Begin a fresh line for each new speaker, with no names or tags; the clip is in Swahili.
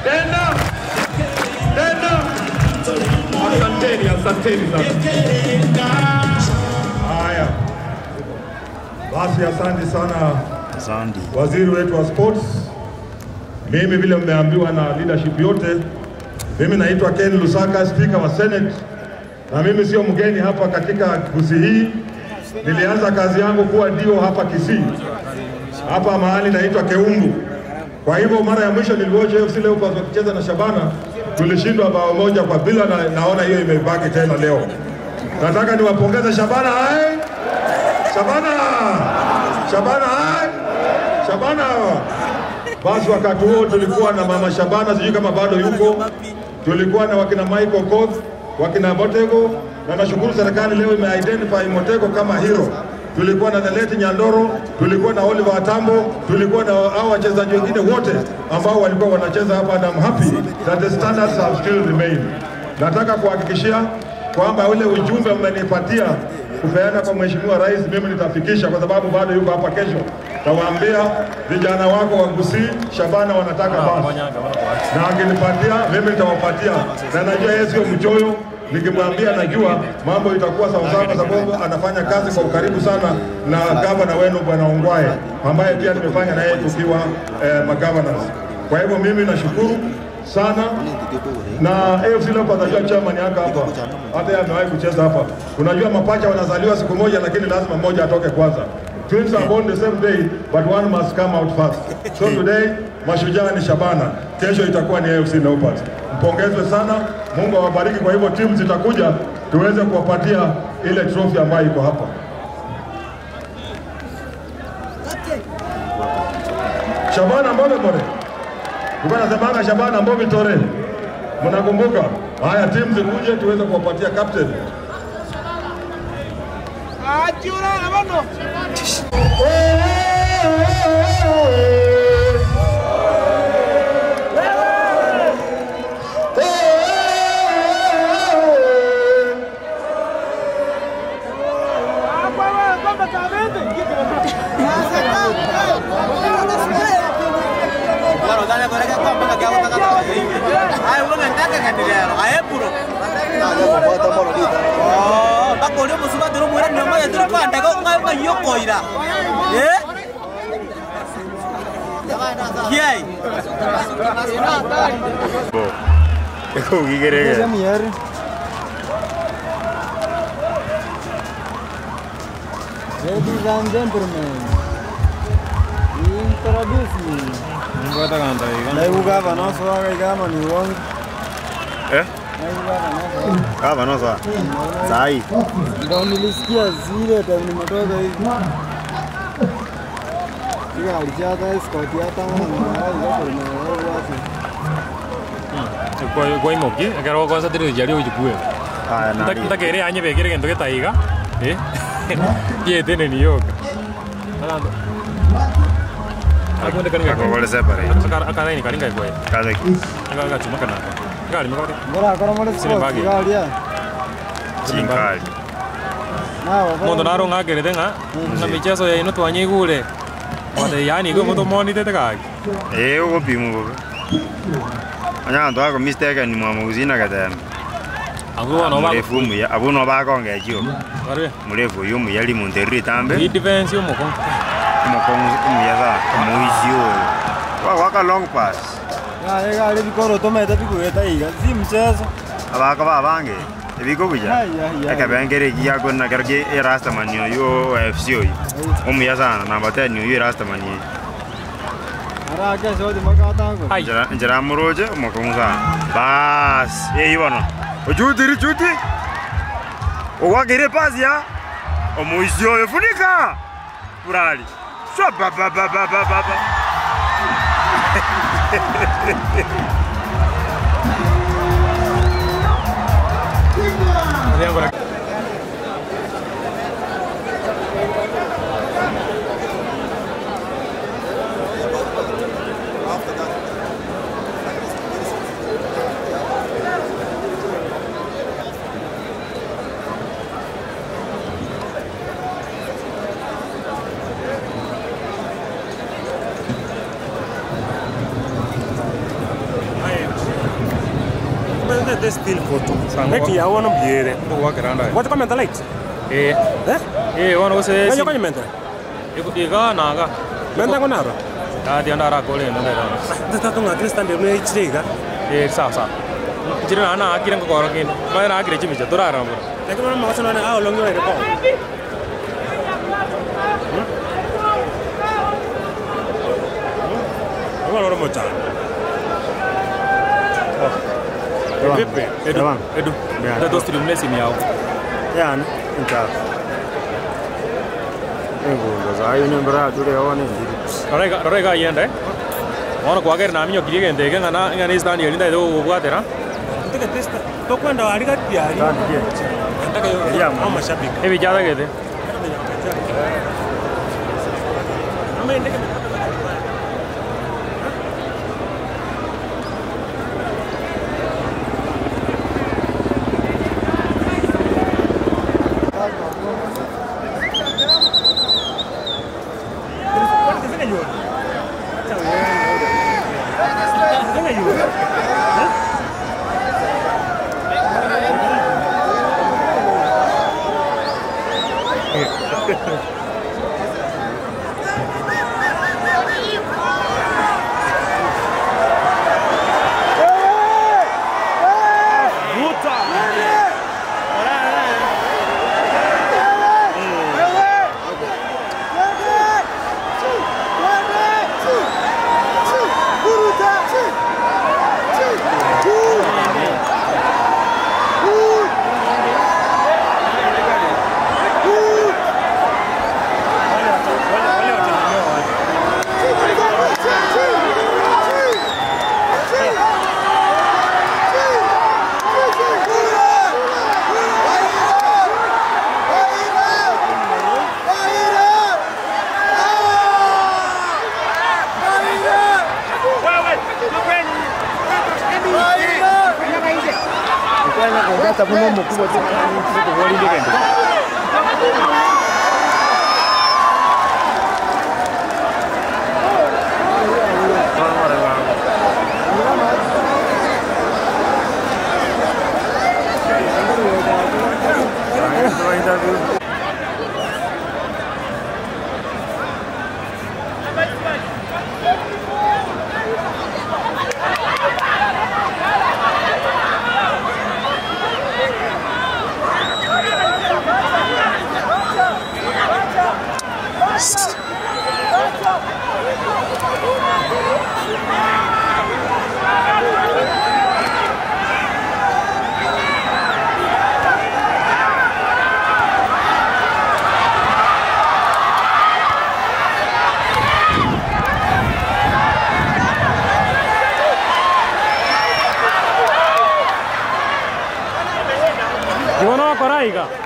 tena tena. Asanteni, asanteni sana. Haya basi, asante sana
Asante.
waziri wetu wa sports. Mimi vile mmeambiwa na leadership yote, mimi naitwa Ken Lusaka, speaker wa Senate, na mimi sio mgeni hapa katika Kisii hii. Nilianza kazi yangu kuwa dio hapa Kisii, hapa mahali naitwa Keumbu. Kwa hivyo mara ya mwisho niliwatch AFC Leopards wakicheza na Shabana, tulishindwa bao moja kwa bila, na naona hiyo imebaki tena leo. Nataka niwapongeze Shabana hai Shabana Shabana hai Shabana. Basi wakati huo tulikuwa na mama Shabana, sijui kama bado yuko. Tulikuwa na wakina Michael Koth, wakina Motego, na nashukuru serikali leo imeidentify Motego kama hero. Tulikuwa na Neleti Nyandoro, tulikuwa na Oliver Atambo, tulikuwa na hao wachezaji wengine wote ambao walikuwa wanacheza hapa, and I'm happy that the standards have still remained. Nataka kuhakikishia kwamba ule ujumbe mmenipatia kupeana kwa Mheshimiwa Rais, mimi nitafikisha kwa sababu bado yuko hapa kesho. Tawaambia vijana wako wa Gusii, Shabana wanataka basi, na akinipatia mimi nitawapatia, na najua yeye sio mchoyo. Nikimwambia najua mambo itakuwa sawasawa, kwa sababu anafanya kazi kwa ukaribu sana na gavana wenu Bwana Ongwae, ambaye pia nimefanya naye tukiwa eh, magovernors. Kwa hivyo mimi nashukuru sana na AFC Leopards najua chairman yako hapa, hata yeye amewahi kucheza hapa. Unajua mapacha wanazaliwa siku moja, lakini lazima mmoja atoke kwanza. Twins are born the same day but one must come out first. So today mashujaa ni Shabana, kesho itakuwa ni AFC Leopards. Mpongezwe sana, Mungu awabariki. Kwa hivyo timu zitakuja tuweze kuwapatia ile trophy ambayo iko hapa. Shabana Mbobe More. Tulikuwa nasemanga Shabana Mbobe Tore. Mnakumbuka? Haya, timu zikuje tuweze kuwapatia captain.
bakoria omosuba tiri omwira nyomoya tiri kwandega ng'ayo ng'ayokoira kiai
Eko ukigerege.
Ladies and gentlemen, introduce me. Naibu gavana uso wake kama ni uongo.
Eh?
Naibu gavana uso.
Kava no sa. Sai.
Ndio nilisikia zile time nimetoka hivi. Hiyo alichata escort hata mwana wao ndio watu.
kwa imoki ekero gokosa tiri jari ojikue
Aya na.
ntakere anye bekire gento getaiga eh yetene ni yoka akunde kaninga
Kakogole separate.
akanaini karinga ikwe
Kaze.
anga gachuma kana gali makabati
Bora akora mole
Sine
sport
bagi.
galia.
Chinkali.
Nao.
mondo naro ng'akerete ng'a na michezo yaino twanyigure ode yani gwe mondo monitete gaki
Eh ugo pimu go. Anya ndo ako mistake ni mwa muzina katembe.
agu wana ba
Mrefu muya abuno bakonge jio.
barwe
Mrefu yo muyali munterri tambe.
i defense yo moko
Mokong muyaza muisio. Wa waka long pass.
Ya yega ale bikoro tomete bikueta iga. Si mchezo.
Abaka babange. Ebiko kuja.
Ya ya ya.
Ekabengere giya kona kerge erastaman yo yo FC yo. Omuyaza na namba 10 yo erastaman yo.
Ara kesho di makatango.
ai
Njira njira muroje mokonguza. Bas, eh ibona. Ojutiri chuti. Owagire pasi ya. Omuisio yo funika. Burali. Swa ba ba ba ba ba ba. ba.
yango
Ade still photo. Neki ya wono biere.
Gwakĩra ndaĩ.
What comment light?
Ĩĩ.
Eh?
Ĩĩ wono gũcĩ.
Kanyo kanyo mente.
Iga naga.
Mente konaro.
Ndathi ndara kũrĩ no ndera.
Tata tunga Krista ndio ne ichiriga.
Ĩĩ sawa sawa. Njĩra na na akire ngokoro kĩndũ. Maera akire chimicha tũrarambũra.
Lakini wana mawacho nane hao longi wale kwa. Wana wana mocha.
Vipi? Edu.
Ewan.
Edu.
Yeah.
Ndio stream nesi miao.
Yani, nta. Engundo zayo ni mbra dure one ndiri.
Rorega rorega yende. Wono kwagera na minyo kirige ndege ngana ngana istani yenda ndo gwatera.
Ndike testa. Tokwenda wali kati ya.
Kandi je.
Nataka yo.
Yeah,
Mama mashabiki.
Ebi jada gede.
Ama ndike.
Kiwono koraiga.